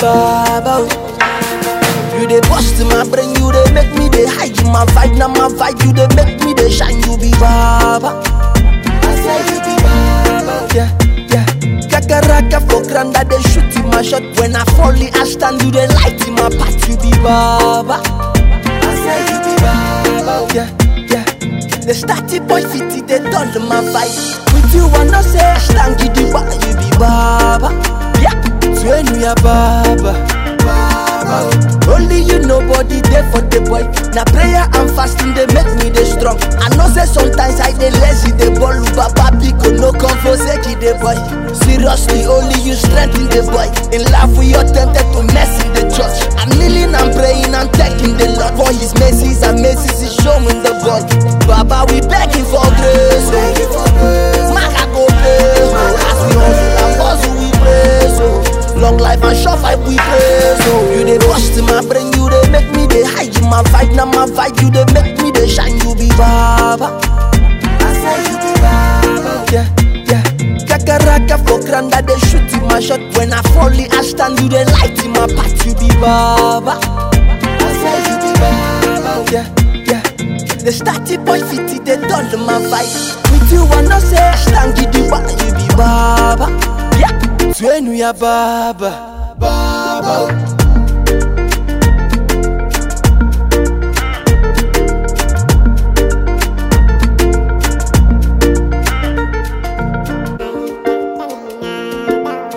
baba. oh. You dey bust my brain, you dey make me dey hide in my vibe, now my vibe, you dey make me dey shine, you be baba. I say you be baba. Yeah, yeah. Kakaraka for granda, they shoot in my shot. When I fall, I stand, you dey light in my path, you be baba. I say you be baba. Yeah, yeah. The starty boy city, they dull my vibe. With you, I know say I stand, you the why you be baba. Yeah, when we are baba. Baba. Only you nobody there for the boy. Now prayer and fasting they make me the strong. I know say sometimes I dey lazy the ball, Baba Pico no come for sake the boy. Seriously, only you strengthen the boy. In life we are tempted to mess in the church. I'm kneeling and praying and thanking the Lord for His mercies and mercies He's showing the boy. Baba we begging for grace, begging for grace. Maka go pray, oh. as we hustle and bustle we praise, oh. Long life and short life we praise, oh. You dey bust my brain, you dey make me dey hide in my vibe, now my vibe, you dey make me dey shine, you be baba. I say you be baba. Yeah, yeah. Kakaraka for granda, they shoot in my shot. When I fall, I stand, you dey light in my path, you be baba. I say you be baba. Yeah, yeah. The starty boy city, they dull my vibe. With you, I know say I stand, you the why you be baba. Yeah, when we are baba, baba.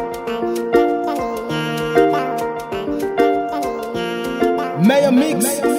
Mayor Mix.